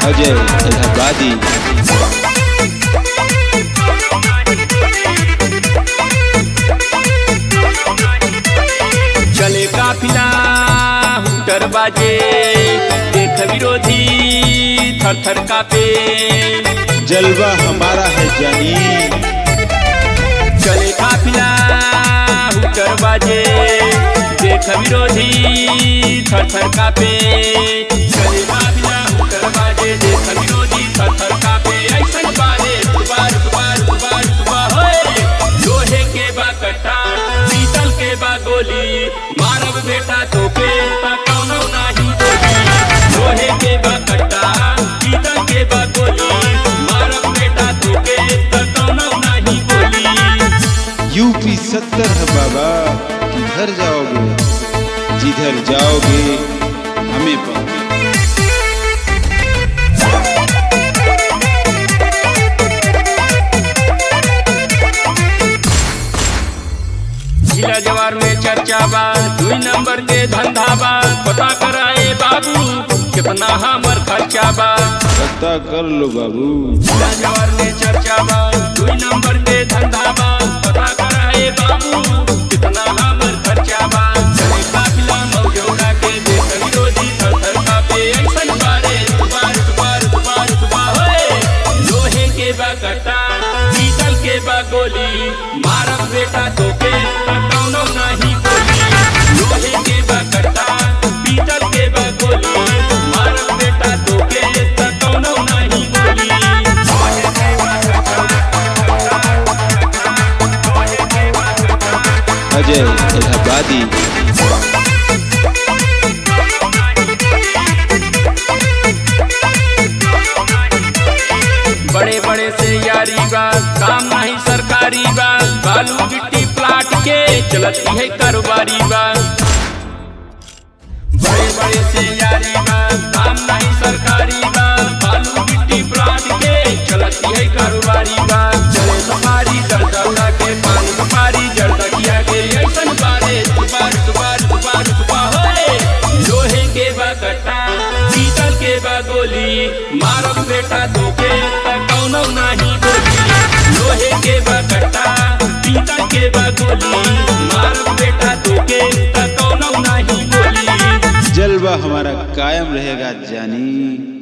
अजय इलाहाबादी चले काफिला हुटर बाजे देख विरोधी थर थर कापे जलवा हमारा है जानी चले काफिला हुटर बाजे देख विरोधी थर थर कापे चले काफिला हुटर बाजे देख विरोधी थर थर कापे ऐसन बारे दुबार दुबार दुबार दुबार होए लोहे के बा कट्टा पीतल के बा गोली मारब बेटा तोके ता कौनो नाही बोली लोहे के बा कट्टा पीतल के बा गोली मारब बेटा तोके ता कौनो नाही बोली यूपी सत्तर है बाबा किधर जाओगे जिधर जाओगे हमें पाओगे जिला जवार में चर्चा बा दुई नंबर के धंधा बा पता कराए बाबू कितना हमर खर्चा बा पता कर लो बाबू जिला जवार में चर्चा बा दुई नंबर के धंधा बा पता कराए बाबू कितना हमर खर्चा बा चले काफिला मौजौड़ा के देख विरोधी थर थर कापे ऐसन बारे दुबार दुबार दुबार दुबार होए लोहे के बा कट्टा पीतल के बा गोली मारब बेटा तोके ता कौनो नाही बोली लोहे के बा कट्टा पीतल के बा गोली मारब बेटा तोके ता कौनो नाही बोली लोहे के बा कट्टा लोहे के बा कट्टा अजय इलाहाबादी बड़े बड़े से यारी बा काम नहीं सरकारी बा बालू गिट्टी प्लाट के चलती है कारोबारी बा बड़े बड़े से यारी बा काम नहीं सरकारी बा बालू गिट्टी प्लाट के चलती है कारोबारी बा चले सफारी जड़ता के पानी सफारी जड़ता किया के ऐसन बारे दुबार दुबार दुबार दुबार होए लोहे के बा कट्टा पीतल के बा गोली मारब बेटा तोके ता कौनो नाही बोली लोहे के बा कट्टा पीतल के बा गोली मारब बेटा तोके ता कौनो नाही बोली जलवा हमारा कायम रहेगा जानी